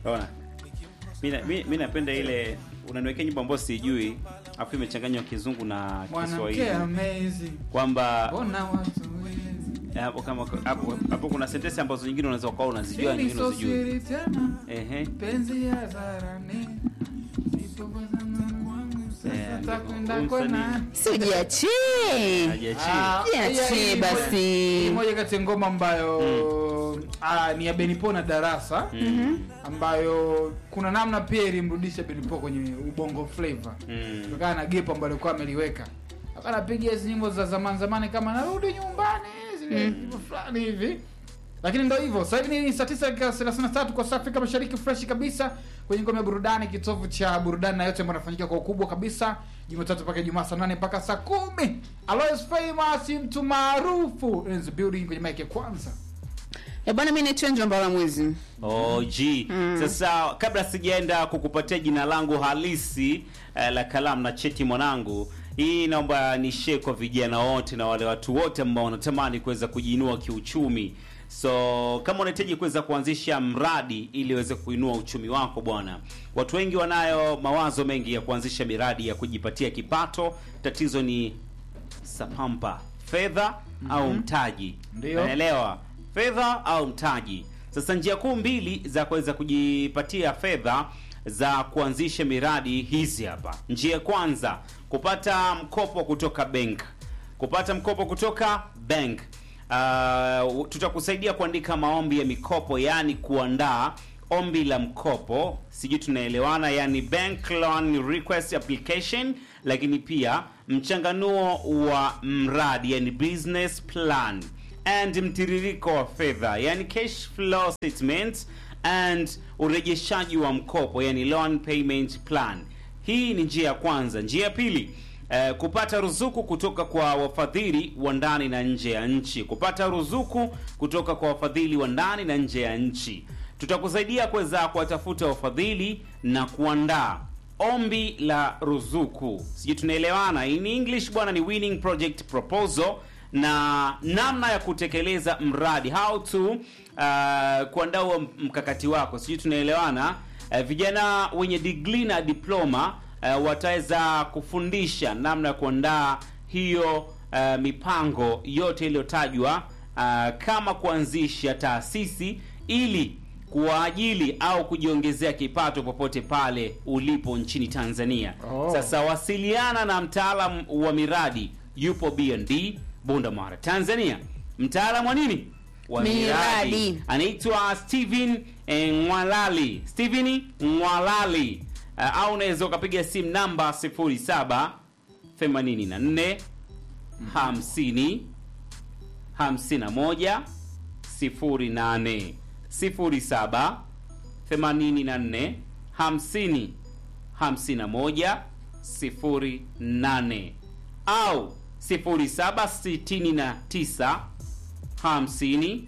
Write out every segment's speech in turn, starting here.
Unaona? Mimi na- mi mi napenda ile unaniwekea nyimbo ambayo sijui afu imechanganywa kizungu na mwanamke Kiswahili amazing kwamba mbona watu wengi hapo kama hapo hapo kuna sentensi ambazo nyingine unaweza ukawa unazijua Siri nyingine so unazijui. siri tena Ehe. penzi ya zarani Eh, takwenda huyu kwa msanii nani si ujiachie Hajiachii. Ah, Jiachie hii- hii basi. moja- hii moja kati ya ngoma ambayo ah, ni ya Benipo na Darasa Mm. ambayo kuna namna pia ilimrudisha Benipo kwenye ubongo flavor Mm. kutokana na gepo ambalo alikuwa ameliweka akanapiga hizi nyimbo za zamani zamani kama narudi nyumbani zile nyimbo fulani hivi lakini ndo hivyo sasa hivi ni saa tisa dakika thelathini na tatu kwa saa Afrika Mashariki fresh kabisa kwenye ngome ya burudani kitovu cha burudani na yote ambayo yanafanyika kwa ukubwa kabisa Jumatatu mpaka Ijumaa saa nane mpaka saa kumi Alois Famous mtu maarufu in the building kwenye mic ya kwanza Eh, bwana mi naitwa Angel Mbala Mwezi. Oh, G. Sasa kabla sijaenda kukupatia jina langu halisi eh, la kalamu na cheti mwanangu, hii naomba ni share kwa vijana wote na wale watu wote ambao wanatamani kuweza kujiinua kiuchumi. So kama unahitaji kuweza kuanzisha mradi ili uweze kuinua uchumi wako bwana, watu wengi wanayo mawazo mengi ya kuanzisha miradi ya kujipatia kipato. Tatizo ni sapampa, fedha au mtaji. Ndio. Unaelewa? Fedha au mtaji. Sasa njia kuu mbili za kuweza kujipatia fedha za kuanzisha miradi hizi hapa. Njia ya kwanza, kupata mkopo kutoka bank. Kupata mkopo kutoka bank. Uh, tutakusaidia kuandika maombi ya mikopo, yaani kuandaa ombi la mkopo, sijui tunaelewana, yani bank loan request application, lakini pia mchanganuo wa mradi, yani business plan and mtiririko wa fedha, yani cash flow statement and urejeshaji wa mkopo, yani loan payment plan. Hii ni njia ya kwanza. Njia ya pili Eh, kupata ruzuku kutoka kwa wafadhili wa ndani na nje ya nchi. Kupata ruzuku kutoka kwa wafadhili wa ndani na nje ya nchi. Tutakusaidia kuweza kuwatafuta wafadhili na kuandaa ombi la ruzuku. Sijui tunaelewana? In English bwana ni winning project proposal na namna ya kutekeleza mradi, how to uh, kuandaa huo mkakati wako. Sijui tunaelewana? Uh, vijana wenye degree na diploma uh, wataweza kufundisha namna ya kuandaa hiyo uh, mipango yote iliyotajwa uh, kama kuanzisha taasisi ili kuwaajili au kujiongezea kipato popote pale ulipo nchini Tanzania. Oh. Sasa wasiliana na mtaalam wa miradi yupo BND Bunda Mara, Tanzania. Mtaalam wa nini? Wa Miradi. Anaitwa Steven eh, Mwalali. Steven Mwalali. Uh, au unaweza ukapiga simu namba 07 84 50 51 08 07 84 50 51 08 au 0769 50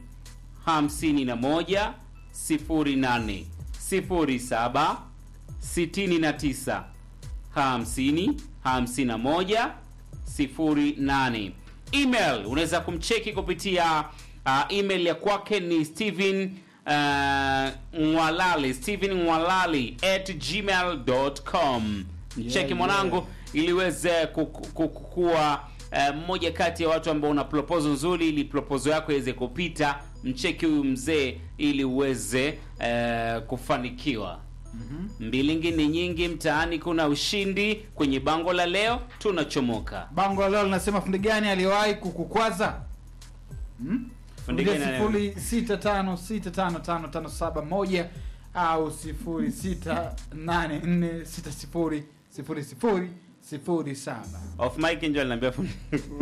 51 08 07 69 50 51 08. Email unaweza kumcheki kupitia uh, email ya kwake ni Steven uh, Mwalali Steven Mwalali at gmail.com. Mcheki Yeah, mwanangu ili uweze ku- ku- ku- kuwa eh, mmoja kati ya watu ambao una proposal nzuri, ili proposal yako iweze kupita. Mcheki huyu mzee ili uweze eh, kufanikiwa. Mbilingi ni nyingi mtaani, kuna ushindi. Kwenye bango la leo tunachomoka. bango la leo linasema fundi gani aliyewahi kukukwaza hmm? Fundi Kupitia gani sifuri sita tano sita tano tano tano saba moja au sifuri sita nane nne sita sifuri sifuri sifuri sifuri saba Off mic ndio aliniambia fundi.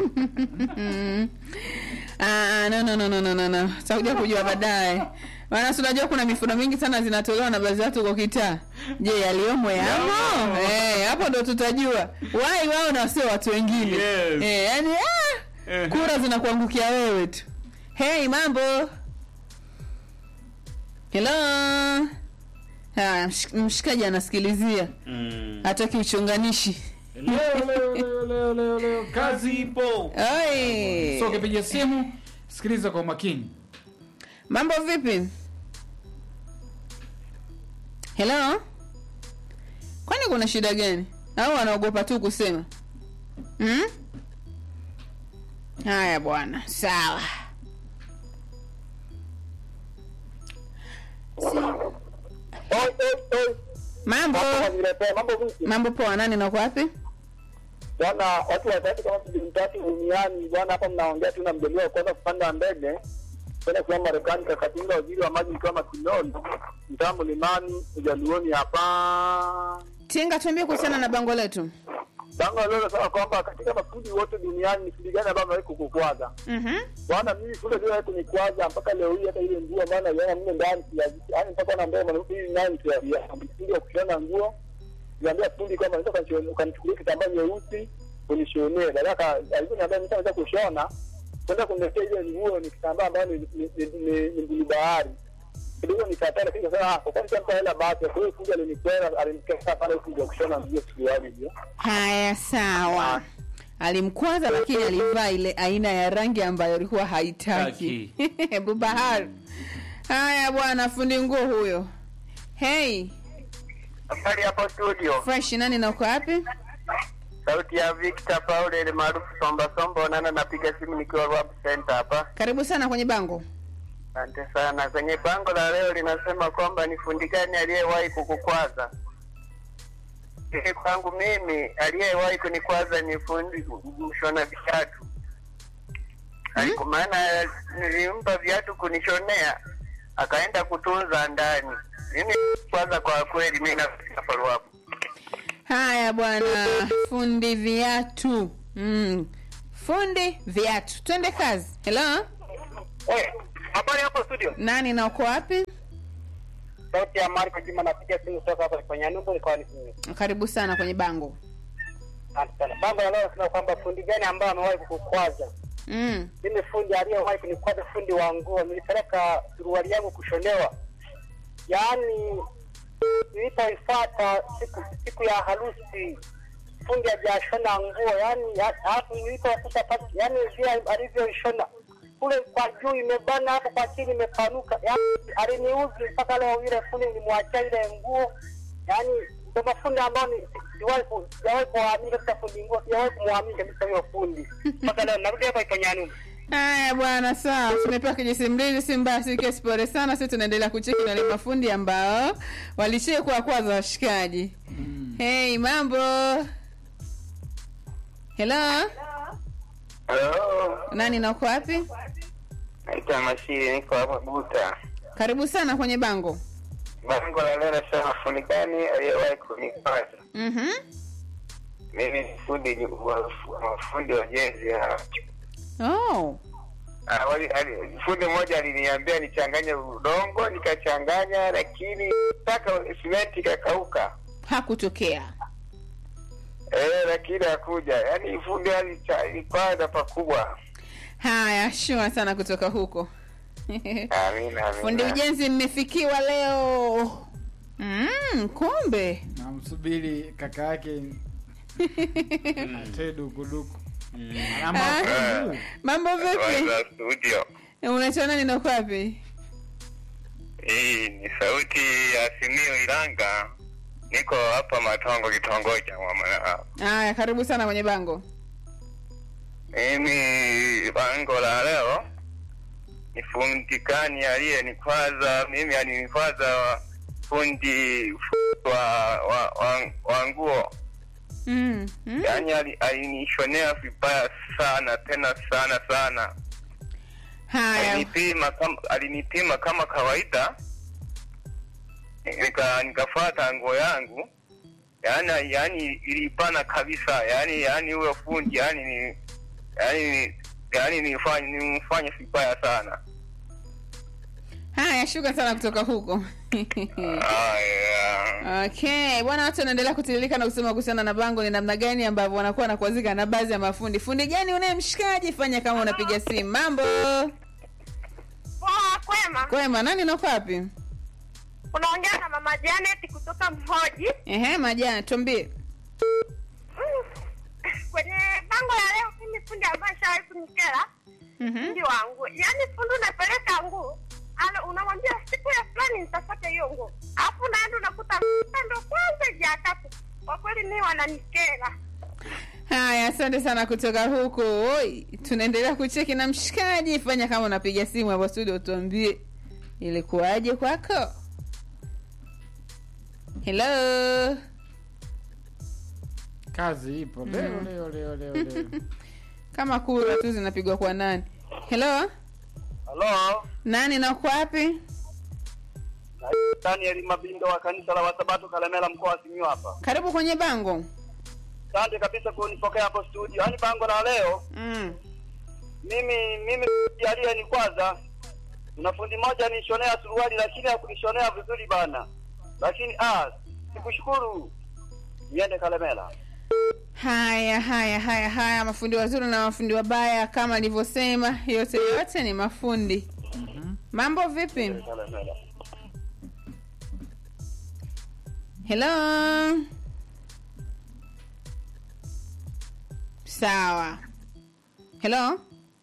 Ah, no, no, no, no, no, no, no. Tutakuja kujua baadaye. Maana si unajua kuna mifuno mingi sana zinatolewa na baadhi ya watu kwa kitaa. Je, yaliyomo yamo? Yamo. Eh, hapo ndo tutajua. Wai wao na sio watu wengine. Yes. Eh, yani ah, Eh. kura zinakuangukia wewe tu. Hey, mambo. Hello. Ah, msh- mshikaji anasikilizia. Mm. Hataki uchonganishi. leo leo leo leo leo leo kazi ipo. Oi. so ukipiga simu sikiliza kwa makini Mambo vipi? Hello? Kwani kuna shida gani? Au wanaogopa tu kusema? Hmm? Haya bwana, sawa. Oi, oi, oi. Mambo, Hapo niletea mambo vipi? mambo poa. Nani nako wapi? Bwana, watu watatu kama bilioni tatu duniani bwana, hapa mnaongea tu na mjaliwa wa kwanza kupanda ndege kwenda kuwa Marekani, Kakatinga, waziri wa maji kama Kinoni, mtaa Mlimani, Ujaluoni hapa. Tinga, tuambie kuhusiana na bango letu. Bango leo nasema kwamba katika mafundi wote duniani ni fundi gani ambaye amewahi kukukwaza? Mhm. Bwana, mimi kule ndio kunikwaza mpaka leo hii, hata ile nguo maana naiona mle ndani ya yaani mpaka na mbele mwanamke hii nani tu ya ya mtindo wa kushona nguo. Niambia fundi kama nataka nichone- ukanichukulie kitambaa nyeusi unishonee. Baada ya alivyoniambia mimi naweza kushona kwenda kuniletea ile nguo ni kitambaa ambayo ni ni- ni- ni- ni blue bahari. Kidogo nikataa, lakini kasema ah, kwa kweli sasa hela basi. Kwa hiyo fundi alinikwenda, alinikaa pale fundi wa kushona nguo suruali hiyo. Haya, sawa. Alimkwaza lakini alivaa ile aina ya rangi ambayo alikuwa haitaki. Bubahar. Haya bwana, fundi nguo huyo. Hey, Habari hapo studio. fresh nani na uko wapi? Sauti ya Victor Paul ile maarufu Somba Somba, onana napiga simu nikiwa Rwab Center hapa. Karibu sana kwenye bango. Asante sana. Kwenye bango la leo linasema kwamba ni fundi gani aliyewahi kukukwaza? Ili kwangu mimi aliyewahi kunikwaza ni fundi mshona viatu. Aliku maana nilimpa viatu kunishonea akaenda kutunza ndani. Mimi kwanza kwa kweli mimi nafika follow up. Haya bwana, fundi viatu. Mm. Fundi viatu. Twende kazi. Hello? Eh, habari hapo studio. Nani na uko wapi? Sauti ya Marko Juma napiga simu kutoka hapa kwenye Numbu nikawa ni Karibu sana kwenye bango. Asante sana. Bango la leo nasema kwamba fundi gani ambaye amewahi kukukwaza? Mm. Mimi fundi aliyewahi kunikwaza, fundi wa nguo. Nilipeleka suruali yangu kushonewa, yaani nilipoifuata siku siku ya harusi, fundi hajashona nguo, yaani ya- alafu nilipokuta pale, yaani vile alivyoishona kule kwa juu imebana, hapo kwa chini imepanuka, yaani aliniuzi mpaka leo. Yule fundi nilimwachia ile nguo, yaani ndo mafundi ambao ni- sijawahi ku- sijawahi kuwaamini kabisa fundi nguo, sijawahi kumwamini kabisa huyo fundi mpaka leo. Narudi hapa Iponyanumbu. Haya bwana, sawa, tumepewa kijisimulizi, si mbaya, si kesi, pole sana. Sisi tunaendelea kucheki na wale mafundi ambao walishie kuwa kwanza washikaji. Hey, mambo. Hello, Halo, nani na uko wapi? naitwa Mashiri, niko hapa Buta. Karibu sana kwenye bango. Bango la leo nasema fundi gani aliyewahi kunikwaza? Mhm. Mimi ni fundi wa fundi wa jenzi ya Oh. awali, ali, fundi mmoja aliniambia nichanganye udongo, nikachanganya, lakini mpaka simenti ikakauka. Hakutokea. Eh, lakini hakuja. Yaani fundi alicha- alikwaza pakubwa. Haya, shua sana kutoka huko. Amina, Fundi amina. ujenzi mmefikiwa leo. Mm, kumbe. namsubiri kaka yake ate dukuduku Ana Ah, mafungu. Mambo vipi? Za studio. Unaitwa nani na uko wapi? Hii ni sauti ya Simio Iranga. Niko hapa Matongo, kitongoji cha Mwamala. Haya, karibu sana kwenye bango. Mimi bango la leo ni fundi gani aliyenikwaza mimi? Alinikwaza fundi wa wa, wa, wa nguo, Mm. Mm. yaani ali- alinishonea vibaya sana tena sana sana. Haya. Alinipima kama alinipima kama kawaida, nika nikafuata nguo yangu yaani yaani ilipana kabisa, yaani yaani huyo fundi yaani ni yaani yaani nifanye nimfanye vibaya sana. Haya, shuka sana kutoka huko. Aya. Okay, bwana, watu wanaendelea kutiririka na kusema kuhusiana na bango ni namna gani ambavyo wanakuwa wanakuazika na baadhi ya mafundi. Fundi gani unayemshikaji? Fanya kama unapiga simu. Mambo Poa, kwema. kwema, nani na uko wapi? Unaongea na mama Janet kutoka Mhoji. Ehe, majani, tuambie. Mm. Kwenye bango la leo, mimi fundi ambaye shawahi kunikera Mhm. fundi wangu, yaani fundi unapeleka nguo alo unamwambia siku ya fulani nitapata hiyo nguo alafu naenda unakuta ndo kwanza jakatu kwa kweli mi wananikera haya asante sana kutoka huko Oi, tunaendelea kucheki na mshikaji fanya kama unapiga simu hapo studio tuambie ilikuwaje kwako hello kazi ipo leo leo leo leo leo kama kura tu zinapigwa kwa nani hello Halo, nani na uko wapi Daniel Mabindo wa kanisa la Wasabato Kalemela mkoa wa Simiyu hapa. karibu kwenye bango Asante kabisa kunipokea hapo studio. Yaani bango la leo mm. mimi mimi jalia ni kwanza kuna fundi mmoja nishonea suruali lakini hakunishonea vizuri bana. Lakini ah sikushukuru. Niende Kalemela. haya haya haya haya mafundi wazuri na mafundi wabaya kama alivyosema yote yote ni mafundi mambo vipi Kalemela. hello sawa hello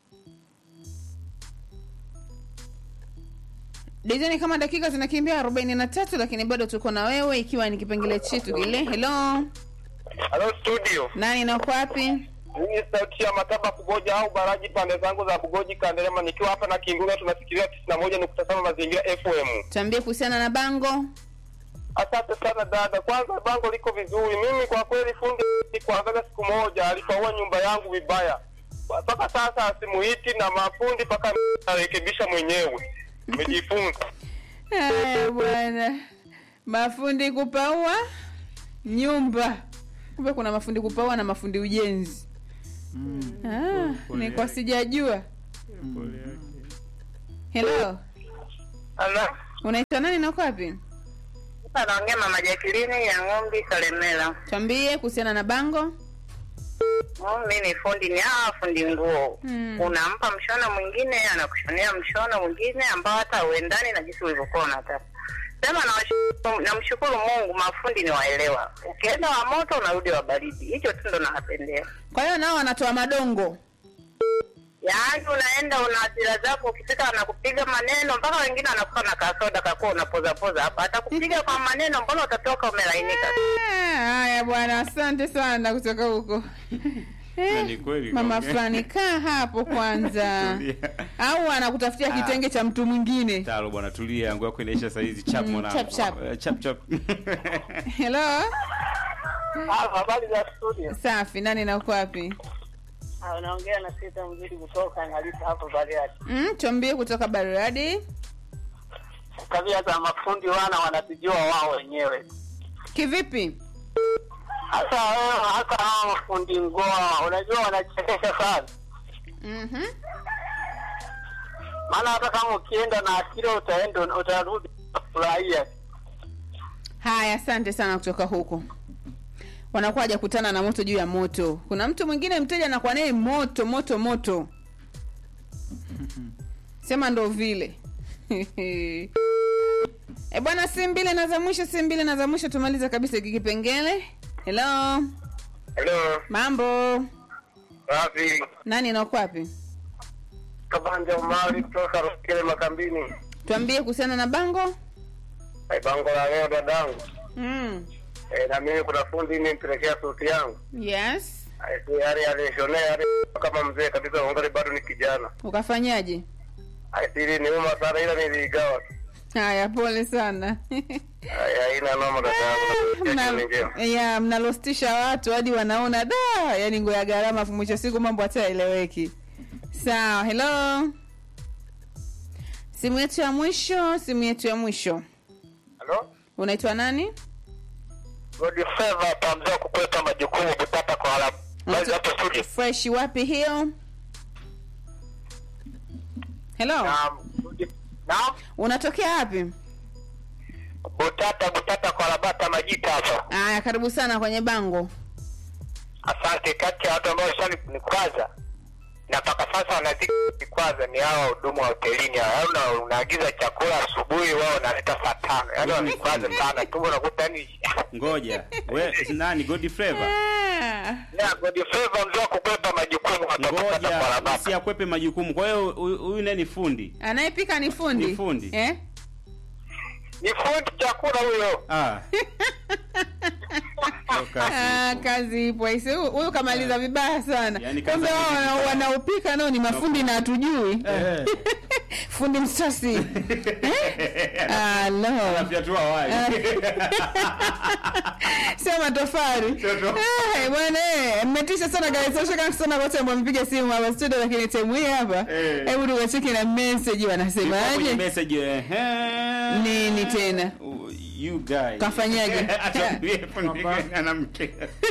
dizeni kama dakika zinakimbia arobaini na tatu lakini bado tuko na wewe ikiwa ni kipengele chetu kile hello Halo studio. nani nako wapi Mimi sauti ya Mataba Kugoja au Baraji pande zangu za Kugoji Kandelema nikiwa hapa na Kinguna tunafikiria 91.7 mazingira FM. tuambie kuhusiana na bango Asante sana dada. Kwanza bango liko vizuri. Mimi kwa kweli fundi kuangalia siku moja alipaua nyumba yangu vibaya. Mpaka sasa simuiti na mafundi mpaka narekebisha mwenyewe. Nimejifunza. Haya bwana, mafundi kupaua nyumba. Kumbe kuna mafundi kupaua na mafundi ujenzi. Ah, ni kwa sijajua. Hello, Ala. unaitwa nani na uko wapi? sasa naongea mama Jacqueline ya ng'ombe Kalemela Tuambie kuhusiana na bango. mi ni fundi ni hawa fundi nguo Mm. unampa mshono mwingine anakushonea mshono mwingine ambao hata uendani na jinsi ulivyokuwa unataka sema nawashukuru- namshukuru mungu mafundi ni waelewa ukienda wa moto unarudi wa baridi hicho tu ndo nawapendea Kwa hiyo nao wanatoa madongo. yaani unaenda una hasira zako ukifika anakupiga maneno mpaka wengine wanakuwa na kasoda kakuwa unapozapoza hapa atakupiga kwa maneno mbona utatoka umelainika Ah, Haya bwana, asante sana kutoka huko. Na ni kweli Mama kaongea. fulani kaa hapo kwanza, Tulia. au anakutafutia Ah. kitenge cha mtu mwingine. Talo bwana, tulia, nguo yako inaisha saa hizi chap Mm, mwanangu. chap, chap. Eh, chap chap. Hello, Habari za studio. safi. Nani na uko wapi? Unaongea na sita mzuri kutoka Ngalita hapo Bariadi. Mm, tuambie kutoka Bariadi. Tabia za mafundi wana wanatujua wao wenyewe. Kivipi? Hasa wewe hata hawa mafundi ngoa unajua wanachekesha sana. Mhm. Maana hata kama ukienda na akili utaenda utarudi kufurahia. Haya, asante sana kutoka huko. Wanakuwa hajakutana na moto juu ya moto. Kuna mtu mwingine mteja anakuwa naye moto moto moto, sema ndo vile e bwana, si mbili na za mwisho, si mbili na za mwisho, tumalize kabisa hiki kipengele. Hello, Hello. mambo, Rafi. nani na uko wapi? Kabanja Umari kutoka Rukile Makambini. Tuambie kuhusiana na bango. Hey, bango la leo dadangu. Mm. Eh, na mimi kuna fundi nimpelekea sauti yangu. Yes, Yaani alishonea yaani kama mzee kabisa ungali bado ni kijana. ukafanyaje? Aisiri ni uma sana ila niligawa. Haya, pole sana. Haya haina noma dadangu. Mna- Mna... njema. ya mnalostisha watu hadi wanaona da yani nguo ya gharama afu mwisho siku mambo hata yaeleweki sawa hello simu yetu ya mwisho simu yetu ya mwisho Hello? unaitwa nani God favor pamzao kukwepa majukumu butata kwa haraka. Basi hapo studio. fresh wapi hiyo hello Naam. Naam. unatokea wapi Butata butata kwa labata majita hapa. aya karibu sana kwenye bango Asante. Kati ya watu ambao nishanikwaza na mpaka sasa wanazidi kwanza ni hawa wahudumu wa hotelini hawa. Yaani una, unaagiza chakula asubuhi, wao wanaleta saa tano. Yaani wanikwaza sana, tumbo unakuta yani Ngoja. We nani God Flavor? Ah. na God favor mzee wa kukwepa majukumu hapa Ngoja ngoja barabara. usiakwepe majukumu kwa hiyo huyu huyu naye ni fundi anayepika ni fundi Ni fundi. eh? Ni fundi chakula huyo. ah. Sio kazi. Ah, kazi ipo aise huyu huyu kamaliza vibaya sana Yaani kazi kumbe wao amefika. wana- wanaopika nao ni mafundi na hatujui Eh. fundi msasi eh? Ah, lo. Anafyatua wali. sio matofali Sio to- Eh, bwana eh, mmetisha sana guys Shukran sana wote ambao mpiga simu hapa studio lakini time hii hapa Eh. hebu tukacheki na message Ilikuwa kwenye wanasemaje message ehe. Nini tena? Uh, you guys. Kafanyaje? Atuambie fundi gani anamkea.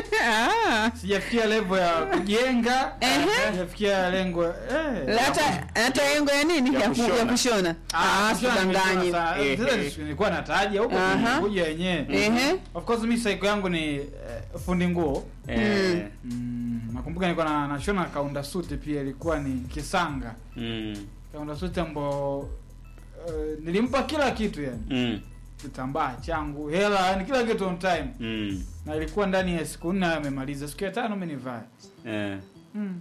ah sijafikia level ya kujenga Ehe. sijafikia lengo eh. hata hata yengo ya nini Ya ya, ku- ya kushona. kushona Ah, ah sio sidanganye nimesema saa- Eh, sasa eh. nilikuwa nataja huko Aha. kuja yenyewe ehe of course mi saiko yangu ni eh, fundi nguo Eh, mm, nakumbuka nilikuwa na nashona kaunda suti pia ilikuwa ni kisanga mm, kaunda suti ambao uh, nilimpa kila kitu yani mm, kitambaa changu hela yani kila kitu on time mm, na ilikuwa ndani ya siku nne amemaliza siku ya tano mi nivae eh. mm.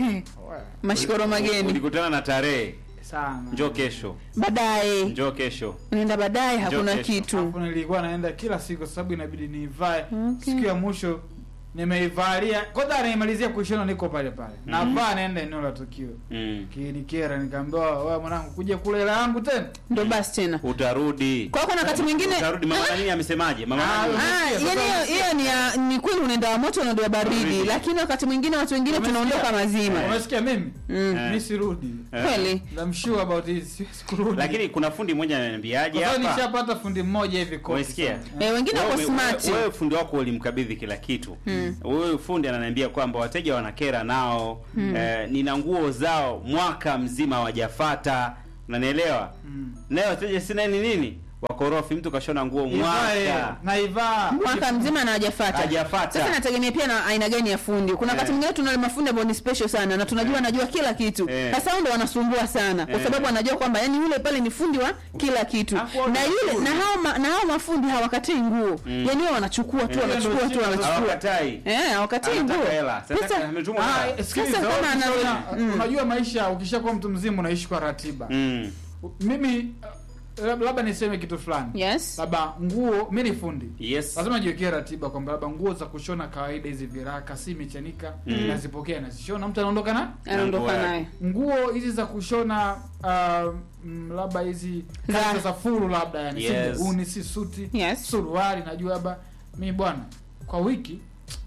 mashikoro mageni ulikutana na tarehe sana njoo kesho baadaye njoo kesho unaenda baadaye hakuna kesho. kitu Alafu nilikuwa naenda kila siku sababu inabidi niivae Okay. siku ya mwisho nimeivalia kwanza anaimalizia kuishona niko pale pale navaa naenda eneo la tukio mm. kinikera nikaambiwa wewe mwanangu kuja kula hela yangu tena ndo basi tena utarudi kwa hiyo kuna wakati mwingine utarudi mama nani amesemaje mama Ah, nani Ah, Sasa yani hiyo- hiyo ni ya- ni kweli unaenda wa moto unaenda wa baridi Baridi. lakini wakati mwingine watu wengine Umesikia? tunaondoka mazima umesikia mimi Mm. Eh. mi sirudi Eh. kweli I'm sure about this siwezi kurudi lakini kuna fundi mmoja ananiambiaje Kwa sababu hapa nishapata fundi mmoja hivi kopi Umesikia? sana. Eh, wengine wako Wewe- smart wewe- wewe fundi wako ulimkabidhi kila kitu wewe fundi ananiambia kwamba wateja wanakera nao eh, nina nguo zao mwaka mzima hawajafata unanielewa Mm. naye wateja sina ni nini wakorofi mtu kashona nguo Ivae, mwaka naivaa mwaka mzima na hajafata Hajafata. sasa nategemea pia na aina gani ya fundi kuna wakati Eh. mwingine tuna wale mafundi ambao ni special sana na tunajua anajua kila kitu Eh. sasa hao ndo wanasumbua sana kwa Eh. sababu anajua kwamba yani yule pale ni fundi wa kila kitu Hapo na yule fundi. na hao ma, na hao mafundi hawakatii nguo yani wao wanachukua tu Eh. wanachukua tu Ndio wanachukua hawakatai eh hawakatii Anataka nguo hela. Sasa sasa ametumwa Ah, hela. sikiliza, Sasa kama ana- ukishaona- Mm. unajua maisha ukishakuwa mtu mzima unaishi kwa ratiba Mm. mimi uh, lab- labda niseme kitu fulani yes labda nguo mi ni fundi yes lazima jiwekee ratiba kwamba labda nguo za kushona kawaida hizi viraka si mechanika nazipokea nazishona mtu anaondoka na anaondoka Nguo naye nguo hizi za kushona uh, mm, labda hizi Za- kazi za fulu labda yani Yes. si gauni si suti Yes. suruali najua labda mi bwana kwa wiki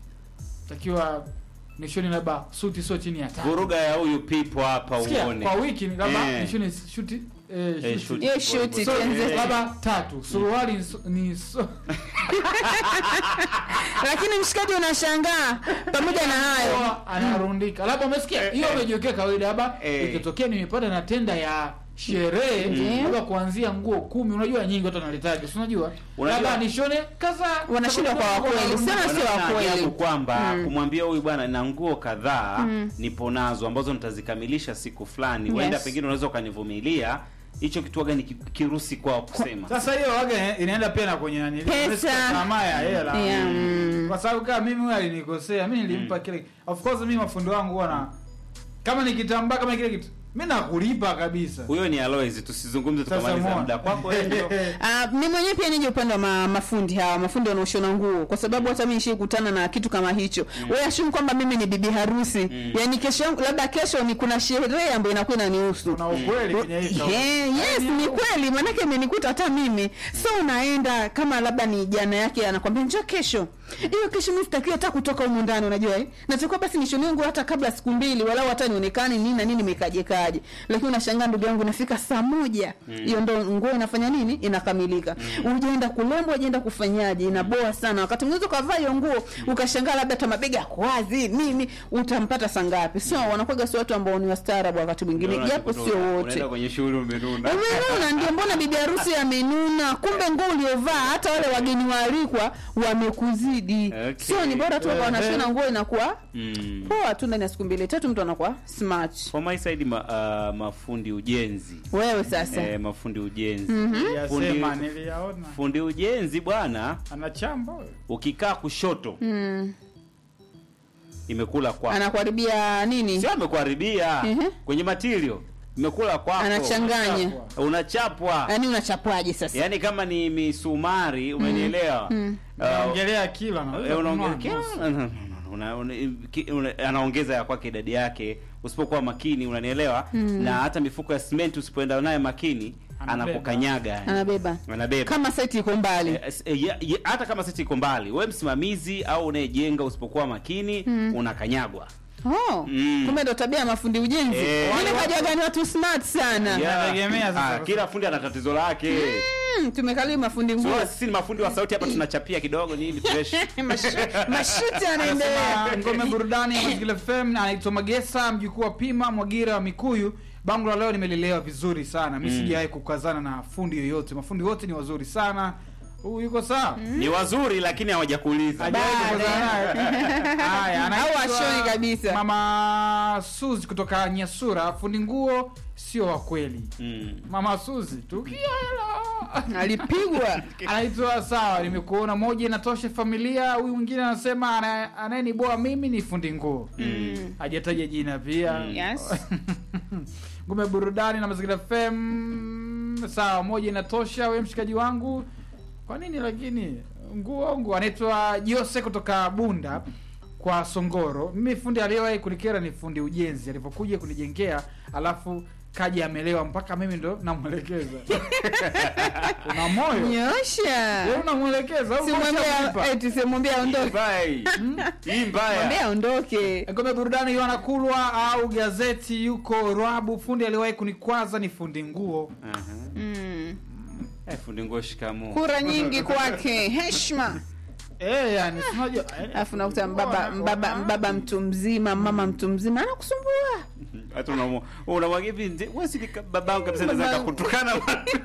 takiwa nishoni labda suti sio chini ya tatu vuruga ya huyu pipo hapa Sikia, uone kwa wiki ni labda Eh. nishoni shuti eh, Eh, shuti. shoot. hiyo shuti So, tenze labda tatu suruali ni so- ni so, lakini mshikaji unashangaa pamoja na hayo Huwa anarundika labda umesikia hiyo umejiwekea kawaida labda Eh. ikitokea nimepata na tenda ya sherehe Mm. labda kuanzia nguo kumi unajua nyingi watu wanalitaja si unajua Unajua- labda nishone kaza Wanashindwa kwa wakweli, sema sio Wanaona wa kweli. ajabu kwamba Mm. kumwambia huyu bwana na nguo kadhaa Mm. nipo nazo ambazo nitazikamilisha siku fulani Yes. huenda pengine unaweza ukanivumilia hicho kitu waga ni ki- kirusi kwao kusema sasa hiyo waga inaenda pia na kwenye nani Pesa. tamaa ya hela Yeah, mm. kwa sababu kama mimi huyo alinikosea mimi nilimpa kile of course mimi mafundi wangu wana kama ni kitambaa kama kile kitu mimi nakulipa kabisa huyo ni Alois tusizungumze Sasa tukamaliza muone. muda kwako wewe ndio. Ah, mi mwenyewe pia nije upande wa ma, mafundi hawa mafundi wanaoshona nguo kwa sababu hata mimi nishikutana na kitu kama hicho mm. wewe ashumu kwamba mimi ni bibi harusi Mm. yaani kesho yangu labda kesho ni kuna sherehe ambayo inakuwa inanihusu kuna ukweli kwenye hii kauli. Yeah, yes ni kweli maanake imenikuta hata mimi so unaenda kama labda ni jana yake anakwambia njoo kesho hiyo kesho mi sitakiwa hata kutoka humu ndani unajua eh? natakiwa basi nishonie nguo hata kabla siku mbili walau hata nionekane nini na nini imekajekaje lakini unashangaa ndugu yangu nafika saa moja hiyo ndo nguo inafanya nini inakamilika ujaenda kulembwa ujaenda kufanyaje inaboa sana wakati mwingine ukavaa hiyo nguo ukashangaa labda hata mabega yako wazi nini utampata saa ngapi so wanakuwaga si watu ambao ni wastaarabu wakati mwingine Unaona japo kitu sio una- wote unaenda kwenye shughuli umenuna umenuna ndio mbona bibi harusi amenuna kumbe nguo uliovaa hata wale wageni waalikwa wamekuzidi Okay. sio ni bora tu Ehe. wanashona nguo inakuwa mm. poa tu ndani ya siku mbili tatu mtu anakuwa smart for my side ma, uh, mafundi ujenzi wewe sasa eh, mafundi ujenzi Niliyasema, Fundi- niliyaona fundi ujenzi bwana anachamba huyo. ukikaa kushoto mm. imekula kwako anakuharibia nini sio amekuharibia Mhm. kwenye matirio imekula kwako anachanganya unachapwa yaani unachapwaje sasa yaani kama ni misumari umenielewa Mm. Uh, Naongelea kila na eh, unaongea- kununua nusu. No, no, no, no, una- una- ki- una- anaongeza ya kwake idadi yake usipokuwa makini unanielewa na hata mifuko ya simenti usipoenda naye makini Anabeba. anakukanyaga anabeba anabeba kama seti iko mbali Eh, s- eh, ya- ya- hata kama siti iko mbali we msimamizi au unayejenga usipokuwa makini unakanyagwa oh. Mm. kumbe ndo tabia ya mafundi ujenzi Eh. mimi kajaga ni watu smart sana Yeah. Inategemea sasa. Ah, kila fundi ana tatizo lake mm, tumekaliwa mafundi nguo so, sisi ni mafundi wa sauti hapa tunachapia kidogo nini fresh Mashu- mashuti anaendelea Anasema ngome burudani ya Mazingira FM na anaitwa Magesa mjukuu wa Pima Mwagira wa Mikuyu. Bango la leo nimelelewa vizuri sana. Mimi Mm. sijawahi kukazana na fundi yoyote. Mafundi wote ni wazuri sana. Huyu yuko sawa? ni wazuri lakini hawajakuuliza Hajawahi Bado. kukazana naye. Haya, Au anaitwa washoni kabisa. Mama Suzi kutoka Nyasura, fundi nguo sio wa kweli. Mm. Mama Suzi, tukia hela. alipigwa anaitwa sawa nimekuona moja inatosha familia huyu mwingine anasema ana- anayeniboa mimi ni fundi nguo Mm. hajataja jina pia Yes. ngume burudani na mazingira fm sawa moja inatosha we mshikaji wangu kwa nini lakini nguo nguo anaitwa jose kutoka bunda kwa songoro mimi fundi aliyewahi kunikera ni fundi ujenzi alivyokuja kunijengea alafu kaja amelewa mpaka mimi ndo namwelekeza una moyo nyosha Wewe unamwelekeza au simwambia unamlipa? eti simwambia aondoke Mbaya hii. Hii mbaya mwambia aondoke ngome burudani Yohana Kulwa au gazeti yuko Rwabu. Fundi aliwahi kunikwaza ni fundi nguo. Aha. mm. Eh, fundi nguo shikamoo kura nyingi kwake heshima Eh, yani si unajua eh, alafu nakuta nguo mbaba wana- mbaba wana- mbaba mtu mzima mama mtu mzima anakusumbua hata unamu- unamwagia hivi nje, wewe si ni ka- babangu kabisa naweza Babangu. kukutukana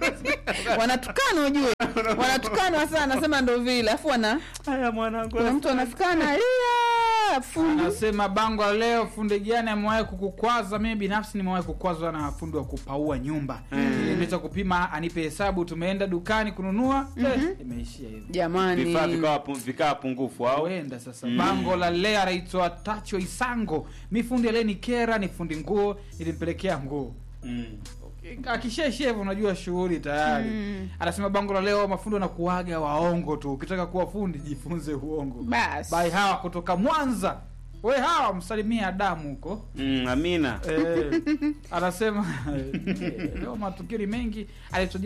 wanatukana ujue wanatukana sana nasema ndo vile alafu wana haya mwanangu kuna mtu anafika analia fundi Anasema bango la leo, fundi gani amewahi kukukwaza? Mimi binafsi nimewahi kukwazwa na fundi wa kupaua nyumba. Nilimeta kupima anipe hesabu, tumeenda dukani kununua, eh, imeishia hivyo. jamani vifaa vikawa pu- vikawa pungufu au Huenda sasa Mm. bango la leo anaitwa Tacho Isango. Mi fundi aliyenikera ni fundi nguo, nilimpelekea nguo Mm. akishaishia hivyo unajua shughuli tayari Mm. anasema bango la leo mafundi wanakuaga waongo tu ukitaka kuwa fundi jifunze uongo basi bai hawa kutoka mwanza we hawa msalimie adamu huko Mm, amina eh, anasema eh, leo matukio ni mengi anaitwa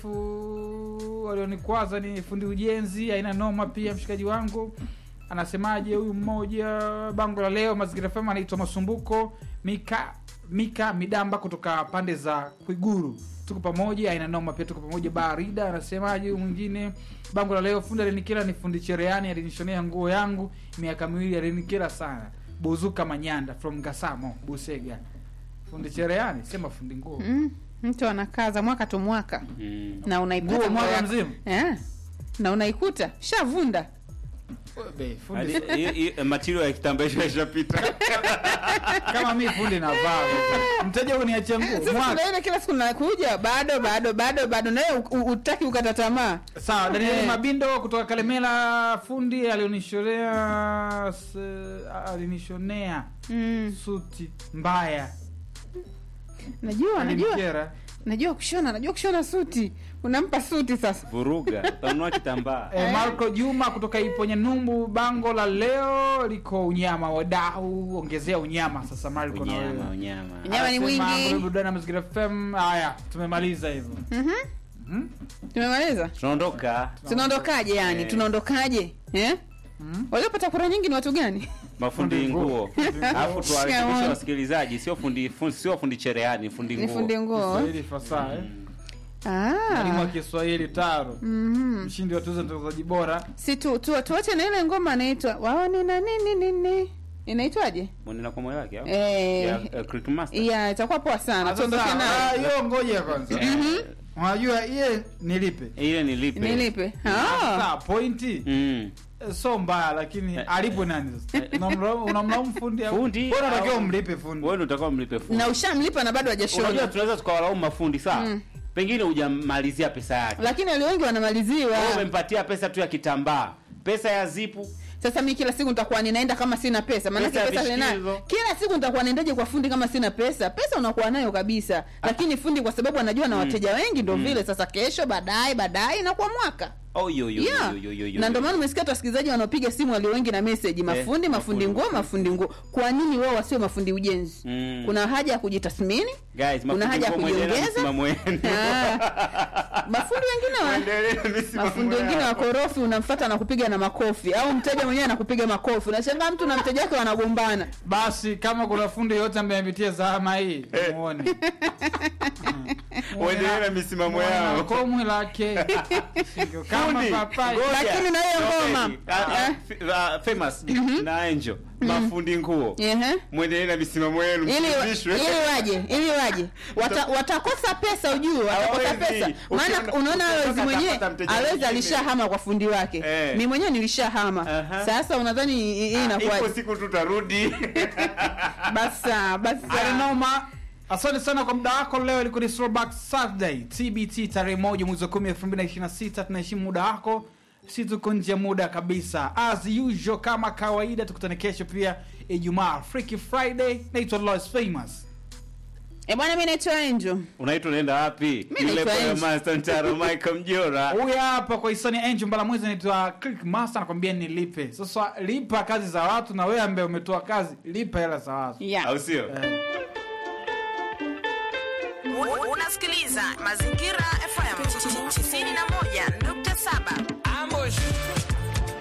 josefu walionikwaza ni fundi ujenzi aina noma pia mshikaji wangu anasemaje huyu mmoja bango la leo mazingira fema anaitwa masumbuko mika mika midamba kutoka pande za kwiguru tuko pamoja aina noma pia tuko pamoja barida anasemaje huyu mwingine bango la leo fundi alinikira ni fundi chereani alinishonea nguo yangu miaka miwili alinikira sana buzuka manyanda from gasamo busega fundi chereani sema fundi nguo mm. mtu anakaza mwaka tu mwaka Mm. na unaikuta Nguo mwaka nguo yako. mzima? eh. na unaikuta shavunda Be, fundi Hadi- hii- hii material ya kitambaisho ishapita kama mi fundi navaa mteja uniachia nguo sasa mwaka tunaenda kila siku nakuja bado bado bado bado nawe u- u- utaki ukata tamaa sawa danieli Eh. mabindo kutoka kalemela fundi alionishonea s- alinishonea mm. suti mbaya najua najua alinikera najua kushona najua kushona suti unampa suti sasa vuruga utanunua kitambaa E, Marco Juma kutoka Iponya Numbu, bango la leo liko unyama, wadau ongezea unyama sasa. Marco na unyama wewe unyama Unyama ni Anasema, mwingi. Ngome Burudani na Mazingira FM. Haya, tumemaliza hivyo. Mhm. Mhm. tumemaliza tunaondoka tunaondokaje yani Eh. tunaondokaje eh? Mhm. waliopata kura nyingi ni watu gani mafundi Fundi nguo. nguo alafu tuwarekebishe Shikamoo. wasikilizaji sio fundi fundi- sio fundi cherehani fundi ni fundi nguo nguo Kiswahili fasaha eh. Mwalimu wa ah. Kiswahili taro. Mhm. Mshindi wa tuzo ya mtangazaji bora. si tu, tu, tuache na ile ngoma anaitwa wao nina nini nini inaitwaje mwenena kwa moyo wake au Eh. ya eh, Crick Master ya itakuwa poa sana Sasa, tuondoke ah, nayo hiyo ngoja kwanza. Eh, Unajua iye nilipe. ile ni lipe nilipe Sasa ah. pointi Mm. eh, so mbaya lakini alipo nani sasa? Unamlaumu unamlaumu fundi au? Fundi Bora unatakiwa au- umlipe fundi. wewe ndio utakao mlipe fundi na ushamlipa na bado unajua hajashona tunaweza tukawalaumu mafundi sawa Mm. pengine hujamalizia pesa yake lakini walio wengi wanamaliziwa Wewe umempatia pesa tu ya kitambaa pesa ya zipu sasa mi kila siku nitakuwa ninaenda kama sina pesa maanake Pesa ya pesa ninayo vishikizo. kila siku nitakuwa naendaje kwa fundi kama sina pesa pesa unakuwa nayo kabisa lakini fundi kwa sababu anajua na wateja wengi ndo vile sasa kesho baadaye baadaye inakuwa mwaka Oh, yo, yo, yeah. yo, yo, yo, yo, na ndio yo. maana umesikia hata wasikilizaji wanaopiga simu walio wengi na message mafundi mafundi nguo mafundi nguo kwa nini wao wasiwe mafundi ujenzi Mm. kuna haja ya kujitathmini Guys, kuna mafundi haja ya nguo mwendelee na kujiongeza msimamo wenu. Ah. mafundi wengine wa Mwendelee na misimamo mafundi wengine yao. wakorofi unamfata na kupiga na makofi au mteja mwenyewe anakupiga makofi unashangaa mtu na mteja wake wanagombana basi kama kuna fundi yoyote ambaye amepitia zahama hii Eh. muone Waendelee na misimamo yao. komwe lake Sio kama Fundi, papai ngoja. Lakini na hiyo ngoma. Tokeni. Ah, Eh. f- ah, famous na Angel mafundi nguo Ehe. mwendelee na misimamo yenu ili msifundishwe. ili waje ili waje Wata, watakosa pesa ujue watakosa Hawawezi. pesa maana Ukiona- unaona ukitoka awezi mwenyewe atapata mteja awezi mwingine. alishahama kwa fundi wake Eh. mi mwenyewe nilishahama Aha. sasa unadhani hii hii Ah, inakuwaje ipo siku tutarudi basa basa arinoma asante sana kwa muda wako leo ilikuwa ni throwback saturday tbt tarehe moja mwezi wa kumi elfu mbili na ishirini na sita tunaheshimu muda wako si tuko nje ya muda kabisa as usual kama kawaida tukutane kesho pia ijumaa freaky friday naitwa Lois famous e bwana mi naitwa Angel unaitwa unaenda wapi Mi naitwa Yule Angel. Master Ntaro Michael Mjora huyu hapa kwa hisani angel mbala mwezi anaitwa click master anakwambia nilipe sasa lipa kazi za watu na wewe ambaye umetoa kazi lipa hela za watu yeah. au sio eh. U- Unasikiliza Mazingira FM 91.7. Ambush.